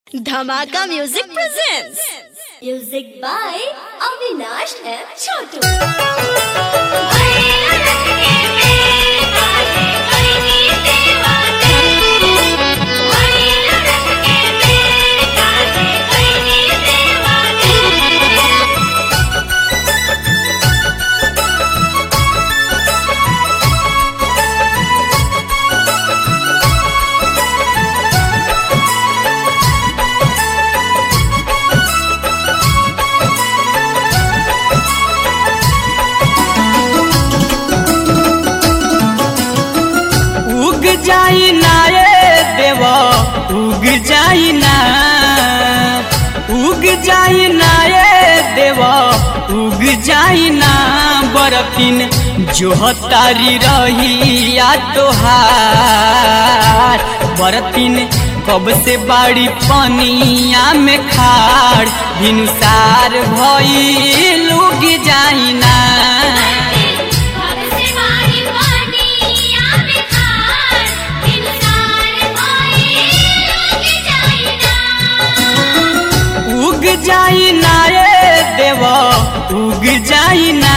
Dhamaka Music presents. Music by Avinash and Chotu. उग जाई ना ए देव उग जाई ना उग जाई ना ए देव उग जाई ना बरतिन जो तारी रही या तोहार बरतिन कब से बाड़ी पनिया में खाड़ भिनुसार भई उग जाई ना उग जाई ना ए देव उग जाई ना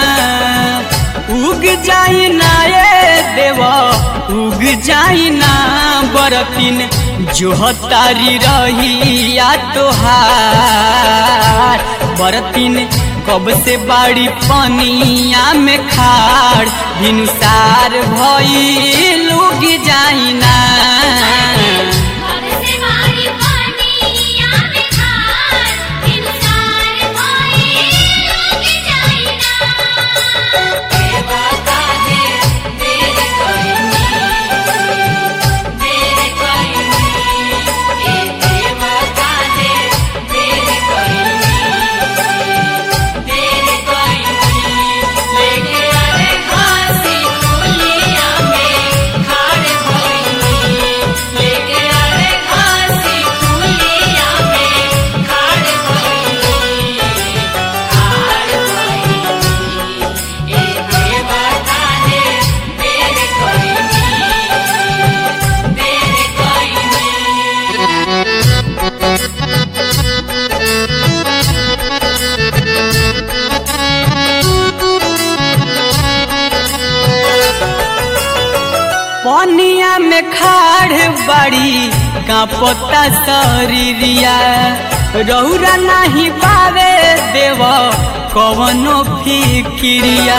उग जाई ना ए देव उग जाई ना बरतिन जो तारी रही या तोहार बरतिन कब से बाड़ी पनिया में खाड़ भिनुसार भई लुग जाई ना पनिया में खाड़ बाड़ी का पत्ता शरीरिया रौरा नहीं पावे देव कवनो फिक्रिया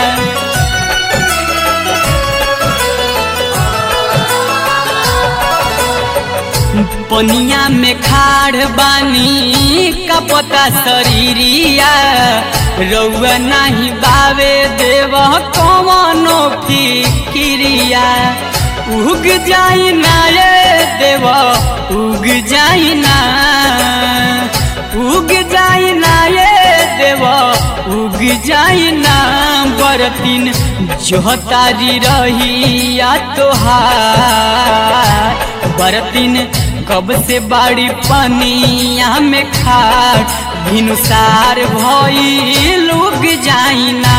पनिया में खाड़ बानी का पता शरीरिया रौआ नहीं बावे देव कवनो फिक्रिया उग जाई ना ये देव उग जाई ना उग जाई ना ये देव उग जाई ना बरतिन जो तारी रही या तोहार बरतिन कब से बाड़ी पनिया में खाड़ भिनुसार भई लुग जाई ना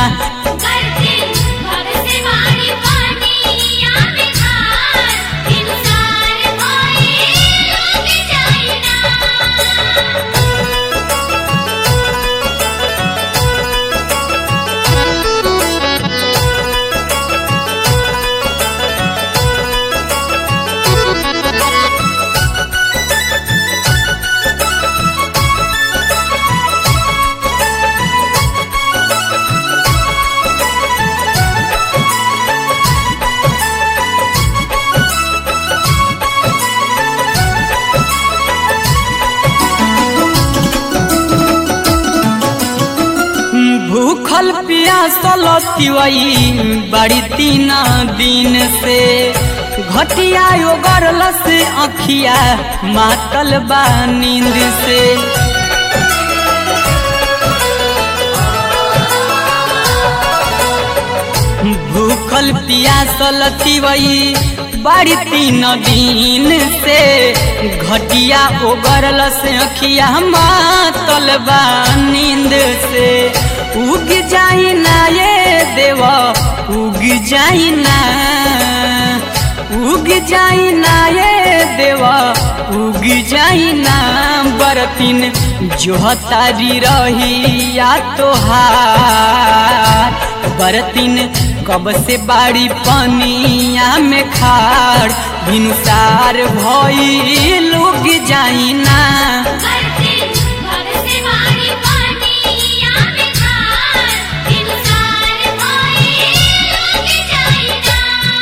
भूखल पियासल तिवई बड़ी तीन दिन से घटिया योगरल से अखिया मातल बा नींद से भूखल पियासल तिवई बड़ी तीन दिन से घटिया ओगरल से अखिया मातल बा नींद से उग जाई ना ये देव उग जाई ना उग जाई ना ये देवा उग जाई ना बरतिन जो तारी रही या तोहार बरतिन कब से बाड़ी पनिया में खाड़ भिनुसार भई लुग जाई ना करते भग से वाणी पानी याद खार इंसान होए लोग जाइना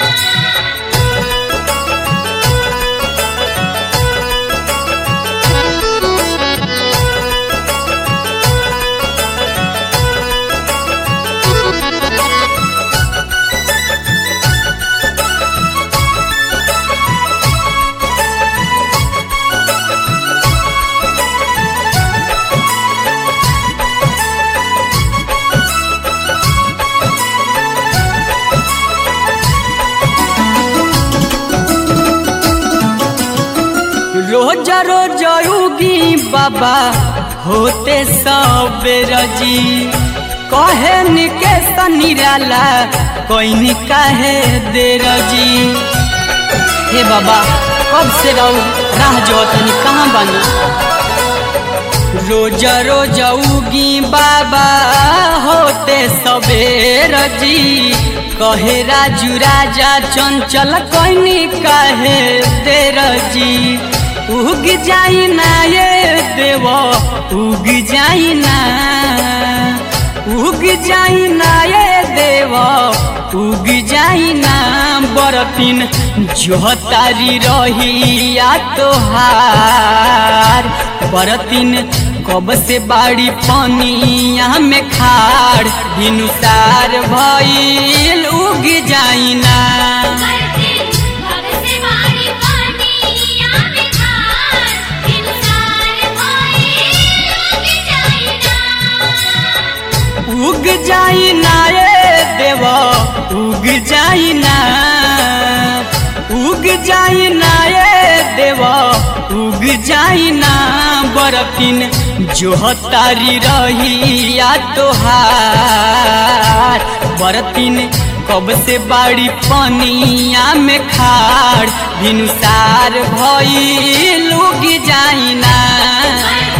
रोज रोज उगी बाबा होते सबेर जी कहे निके निराला कोई काहे देर जी हे बाबा कब से रहू राह जो तनी कहाँ बनी रोज रोज उगी बाबा होते सबेर जी कहे राजू राजा चंचल कोइनी कहे तेर जी उग जाई ना ये देव उग जाई ना उग जाई ना ये देव उग जाई ना बरतिन जो तारी रही या तोहार बरतिन कब से बाड़ी पनिया में खाड़ भिनुसार भइल उग जाई ना करते भग से वाणी पानी याद खार इंसान होए लोग जाइना उग जाई ना ये देव उग जाई ना उग जाई ना ये देव उग जाई ना बरतिन जो तारी रही या तोहार बरतिन कब से बाड़ी पनिया में खाड़ भिनुसार भई लुग जाई ना